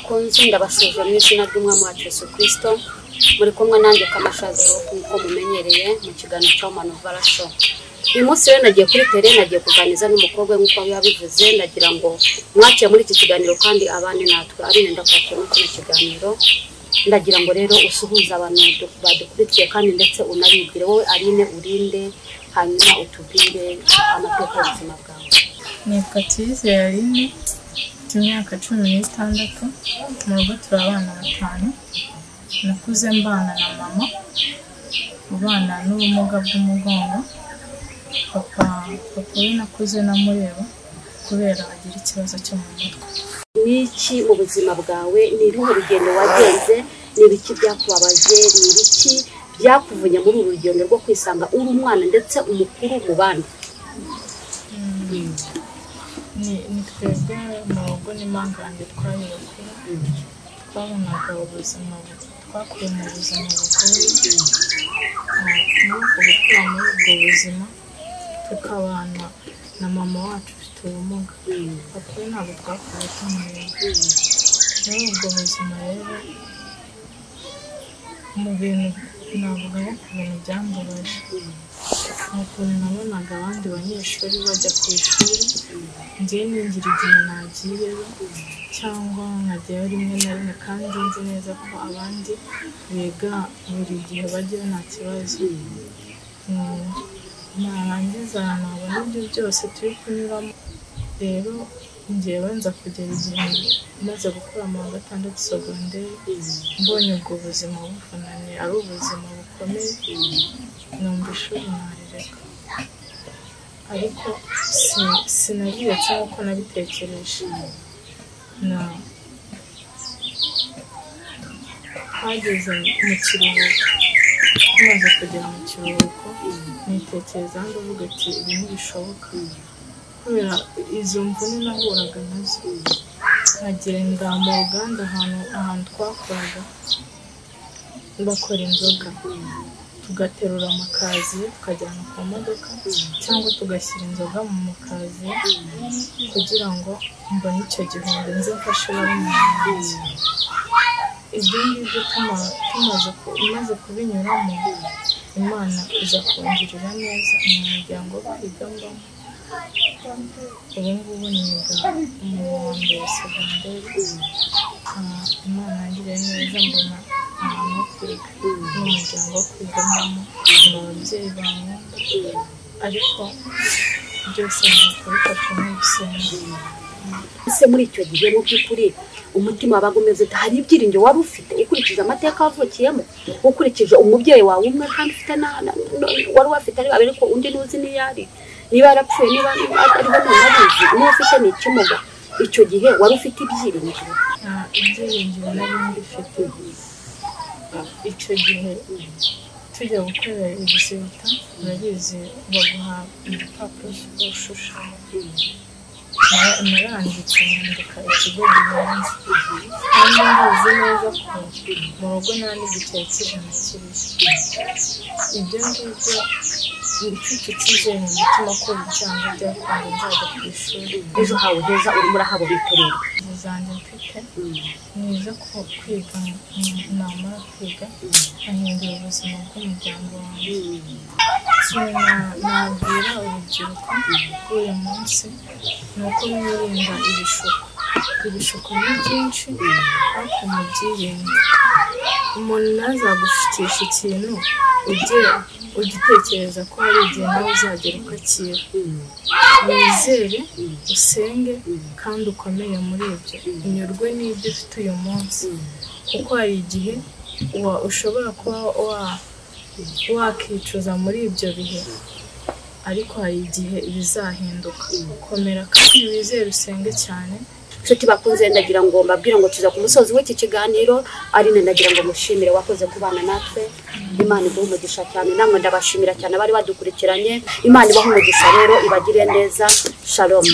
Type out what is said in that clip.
munsi ndabasuhuza mu izina ry'umwami wa Yesu kirisito muri kumwe nanjye kamashazi nk'uko mumenyereye mu kiganiro cya manovara sho uyu munsi rero nagiye kuri tere nagiye kuganiza n'umukobwa we nk'uko yabivuze ndagira ngo mwaciye muri iki kiganiro kandi abandi natwe ari nenda kwaciye muri kino kiganiro ndagira ngo rero usuhuze abantu badukurikiye kandi ndetse unabibwire wowe arine urinde hanyuma utubwire amateka y'ubuzima bwawe nitwa cyizere arine mfite imyaka cumi n'itandatu mu rugo turi abana batanu nakuze mbana na mama ubana n'ubumuga bw'umugongo papa papa we nakuze namureba kubera agira ikibazo cyo mu mutwe n'iki mu buzima bwawe ni uruhe rugendo wagenze ni ibiki byakubabaje ni ibiki byakuvunya muri uru rugendo rwo kwisanga uri umwana ndetse umukuru mu bandi ni ni twebwe mu rugo n'impanga yanjye twagiye kure twabonaga ubuzima twakuye mu buzima bugoye muri ubwo gukura muri ubwo buzima tukabana na mama wacu ufite ubumuga papa we ntabwo twakuye tumureba muri ubwo buzima rero mu bintu navuga nko ku bintu byambabaje ni ukuntu nabonaga abandi banyeshuri bajya ku ishuri ngewe ningira igihe nagiyeyo cyangwa nkajyayo rimwe na rimwe kandi nzi neza ko abandi biga buri gihe bajyayo nta kibazo Mm, narangiza nabona ibyo byose turi kunyuramo rero ngewe nza kugera igihe maze gukora mu wa gatandatu segonderi mbonye ubwo buzima bufunanye ari ubuzima bukomeye numva ishuri narireka ariko si- sinabiretse nk'uko nabitekereje na hageze mu kiruhuko tumaze kugera mu kiruhuko nitekereza ndavuga ati ibi ntibishoboka kubera izo mvune nahuraga nazo nkagenda mu ruganda ahantu ahantu twakoraga bakora inzoga tugaterura amakaziye tukajyana ku modoka cyangwa tugashyira inzoga mu makaziye kugira ngo mbone icyo gihombo nze mfashe bari mu nzu ibyo ngibyo tuma- tumaze ku- imaze kubinyuramo imana iza kungirira neza mu muryango twigamo ubu ngubu niga mu wa mbere segonderi Ah, imana yangiriye neza mbona ahantu ho kwiga n'umuryango wo kwigamo ni ababyeyi bawe ariko byose ni ukubifata nk'ibisenga ese muri icyo gihe mu by'ukuri umutima wabaga umeze ute hari ibyiringiro wari ufite ukurikije amateka wavukiyemo ukurikije umubyeyi wawe umwe kandi ufite na- na- na- wari wafite ari babiri ko undi ntuzi niyo ari niba yarapfuye niba ariho ntunabizi niba ufite ni ikimuga icyo gihe wari ufite ibyiringiro nta ibyiringiro nari mbifite icyo gihe tujya gukorera ibizita urabizi baguha igipapuro ushushanya Nara- naranditse nandika ikigo gihenze kandi ndazi neza ko mu rugo nta n'igiceri cy'ijana kiriho ibyo ngibyo mfite icyizere mu mutima ko bijyanye byakunze nzajya ku ishuri ejo hawe heza urimo urahabona itorero inzozi zanjye mfite niza ko kwiga namara kwiga nkahindura ubuzima bw'umuryango wanjye ikintu na- nabwira urubyiruko rw'uyu munsi ni uko mwirinda ibishuko ibishuko ni byinshi ariko mubyirinde umuntu ntazagushutisha ikintu ujye ugitekereza ko hari igihe nawe uzagera ukakira wizere usenge kandi ukomere muri ibyo unyurwe n'ibyo ufite uyu munsi kuko hari igihe wa- ushobora kuba wa- wakicuza muri ibyo bihe ariko hari igihe bizahinduka komera kandi wizere usenge cyane nshuti bakunze ndagira ngo mbabwire ngo tuza ku musozi w'iki kiganiro arine ndagira ngo mushimire wakoze kubana natwe imana ibaha umugisha cyane namwe ndabashimira cyane abari badukurikiranye imana ibaha umugisha rero ibagire neza shalom